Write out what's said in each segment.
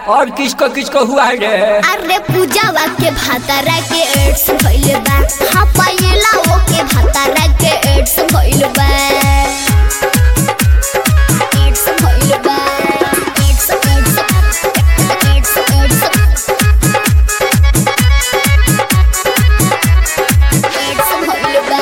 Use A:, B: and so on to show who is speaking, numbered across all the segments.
A: और किसको किसको हुआ रे
B: अरे पूजावा के भातारा के एड्स भइल बा हाँ पायला वो के भातारा के एड्स भइल बा एड्स भइल बा एड्स एड्स एड्स एड्स एड्स भइल बा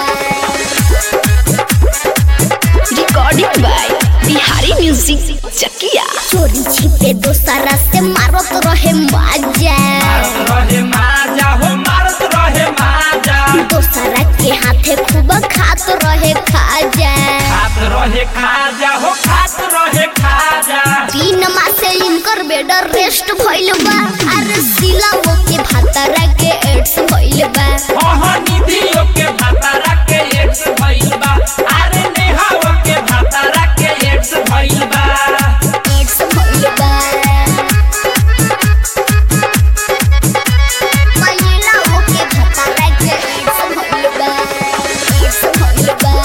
C: recording by Bihari music Chakiya
B: चोरी छिपे दोसरा से मारत रहे मजा
D: रहे माजा हो मारत रहे माजा
B: दोसरा के हाथे खूब खात रहे खाजा
D: खात रहे खाजा हो खात रहे खाजा
B: तीन मास से इनकर बेड रेस्ट भइल बा अरे सिला वो के भातारा के एड्स भइल बा
D: ओहो निधियो के भातारा के एड्स भइल बा अरे नेहाओ के भातारा के एड्स भइल बा
B: एड्स भइल बा महिला वो के भातारा के एड्स भइल बा एड्स भइल बा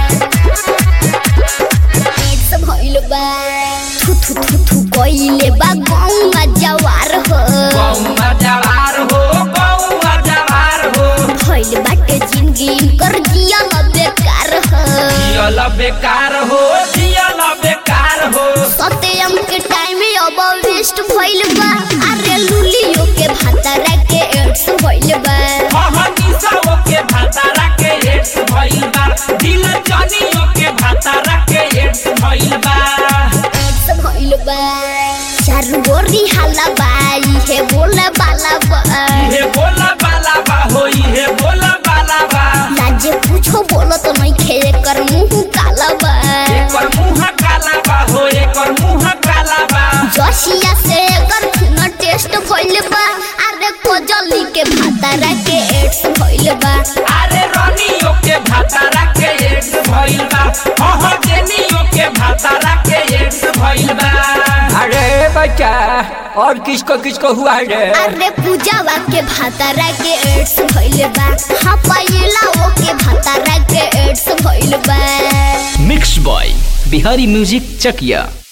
B: एड्स भइल बा थु थु थु थु कइले बा गौवा जवार हो
D: गौवा जवार हो गौवा जवार हो
B: भइल बाटे जिंदगी इनकर जिया न बेकार हो
D: जियल बेकार हो जियल बेकार हो
B: सत्यम के टाइम में अब वेस्ट भइल बा अरे लुलियो के भातारा के एड्स भइल बा
D: ओहो निसाओ के भातारा के एड्स भइल बा दिल जनियो के भातारा के एड्स भइल बा
B: एड्स भइल बा चारू गोरी हाला बाई हे बोले बाला बा
D: इहे बोला बाला बा हो इहे बोला बाला बा
B: लाजे पूछो बोलो तो नहीं खे कर मुंह काला बा
D: एकर मुंह काला बा हो एकर मुंह काला बा
B: जसिया से एकर खून टेस्ट भइल बा अरे कोजली के भातारा के एड्स भइल बा
D: अरे रनियो के भातारा के एड्स भइल बा ओहो जेनियो के भातारा के एड्स भइल बा
A: अरे बच्चा और किसको किसको हुआ रे
B: अरे पूजावा के भातारा के एड्स भइल बा हाँ पायला वो के भातारा के एड्स भइल बा
E: mix by Bihari music Chakiya